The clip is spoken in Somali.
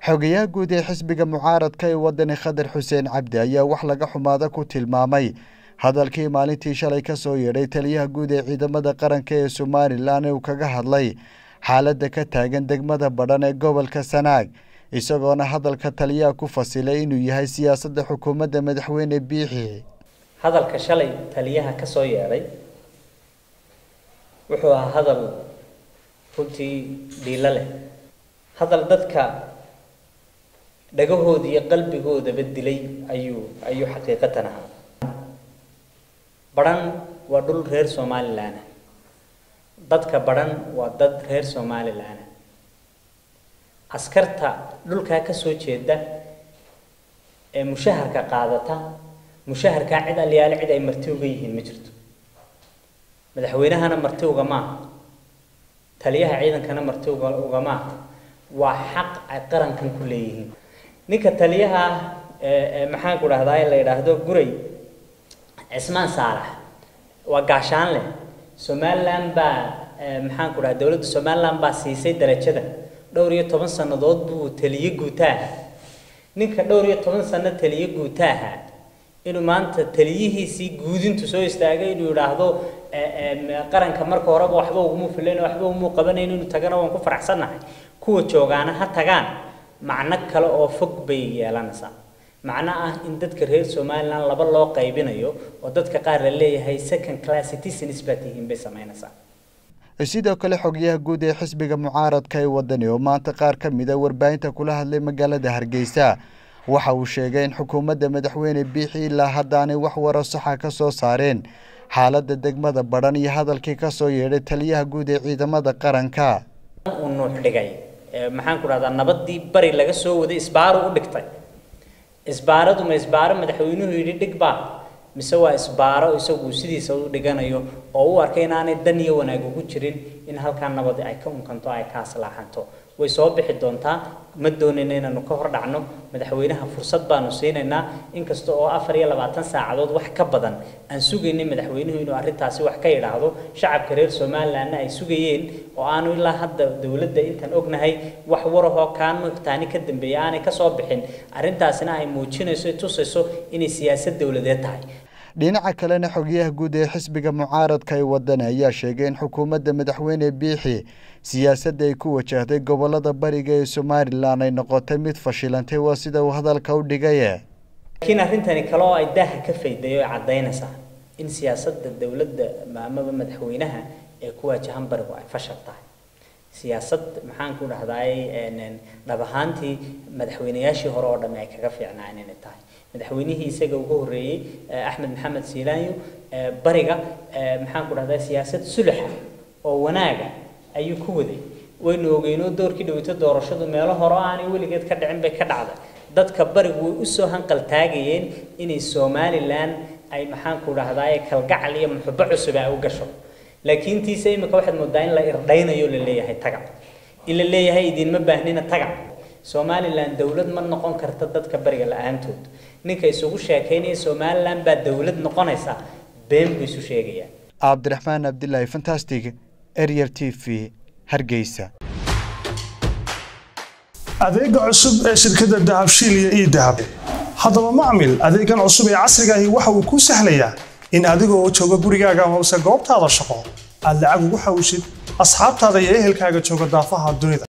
xogayaha guud ee xisbiga mucaaradka ee wadani khadar xuseen cabdi ayaa wax laga xumaada ku tilmaamay hadalkii maalintii shalay ka soo yeedhay taliyaha guud ee ciidamada qaranka ee somalilan ee uu kaga hadlay xaaladda ka taagan degmada badhan ee gobolka sanaag isagoona hadalka taliyaha ku fasilay inuu yahay siyaasadda xukuumadda madaxweyne biixi hadalka shalay taliyaha ka soo yeedhay wuxuu ahaa hadal runtii dhiilo leh hadal dadka dhagahooda iyo qalbigoodaba dilay ayuu ayuu xaqiiqatan ahaa badhan waa dhul reer somalilan ah dadka badhan waa dad reer somalilan ah askarta dhulkaa ka soo jeeda ee mushaharka qaadata mushaharkaa cid alyaale cid ay marti uga yihiin ma jirto madaxweynahana marti ugama aha taliyaha ciidankana marti uga ugama aha waa xaq ay qarankan ku leeyihiin ninka taliyaha maxaan ku dhahdaa la yidhaahdo guray cismaan saalax waa gaashaan leh somaliland baa maxaan ku dhaha dowladda somaliland baa siisay darajada dhowr iyo toban sannadood buu taliye guutaaha ninka dhowr iyo toban sano taliye guutaaha inuu maanta taliyihiisii guudintu soo istaagay inuu yidhaahdo qaranka marka horeba waxba uguma filayn waxba umu qabanayn inuu tagana waan ku faraxsannahay kuwa joogaana ha tagaan macno kale oo fog bay yeelanaysaa macno ah in dadka reer somaliland laba loo qaybinayo oo dadka qaar la leeyahay second class citizens baa tihiin bay samaynaysaa sidoo kale xogyaha guud ee xisbiga mucaaradka ee wadani oo maanta qaar ka mid a warbaahinta kula hadlay magaalada hargeysa waxa uu sheegay in xukuumadda madaxweyne biixi ilaa haddaanay wax waro saxa ka soo saareen xaaladda degmada badhan iyo hadalkii ka soo yeedhay taliyaha guud ee ciidamada qaranka uu nuux dhigay maxaan ku dhahdaa nabadii bari laga soo waday isbaaru u dhigtay isbaaradu ma isbaaro madaxweynuhu yidhi dhig baa mise waa isbaaro isagu sidiisa u dhiganayo oo u arkay inaanay dan iyo wanaag ugu jirin in halkaa nabadi ay ka unkanto ay ka aslaaxanto way soo bixi doontaa ma doonayna inaanu ka hor dhacno madaxweynaha fursad baanu siinaynaa inkasta oo afar iyo labaatan saacadood wax ka badan aan sugaynay madaxweynuhu inuu arrintaasi wax ka yidhaahdo shacabka reer somalilandna ay sugayeen oo aanu ilaa hadda dowladda intaan ognahay wax warahoo kaanu taani ka dambeeya aanay kasoo bixin arrintaasina ay muujinayso tusayso inay siyaasad dowladeed tahay dhinaca kalena xogyaha guud ee xisbiga mucaaradka ee wadani ayaa sheegay in xukuumadda madaxweyne biixi siyaasadda ay ku wajahday gobolada bariga ee somalilan ay noqotay mid fashilantay waa sida uu hadalka u dhigaye laakiin arrintani kale oo ay daaha ka fayday oo caddaynaysaa in siyaasadda dowladda amaba madaxweynaha ee ku waajahan barigu ay fashal tahay siyaasad maxaan ku dhahdaay dhab ahaantii madaxweynayaashii hore oo dhamme ay kaga fiicnaan inay tahay madaxweynihii isaga ugu horreeyey axmed maxamed siilaanyo bariga maxaan ku dhahdaa siyaasad sulaxa oo wanaaga ayuu ku waday waynu ogeynoo doorkii dhaweyto doorashadu meelo hore aanay weligeed ka dhicin bay ka dhacday dadka barigu way usoo hanqal taagayeen inay somalilan ay maxaan ku dhahdaa kalgacal iyo muxubo cusub ay u gasho laakiin tiise imika waxaad moodaa in la irdhaynayo la leeyahay tagac in la leeyahay idinma baahnina tagac somalilan dowlad ma noqon karta dadka bariga la-aantood ninka isugu sheekaynaya somalilan baa dowlad noqonaysa been buu isu sheegayaa cabdiraxmaan abdilaahi fantastic eryar t v hargeysa adeega cusub ee shirkadda dahabshiil iyo ii dahab haddaba macmil adeegan cusub ee casriga ahi waxa uu kuu sahlayaa in adiga oo jooga gurigaaga amase goobtaada shaqo aad lacag ugu xawshid asxaabtaada iyo ehelkaaga jooga daafaha dunida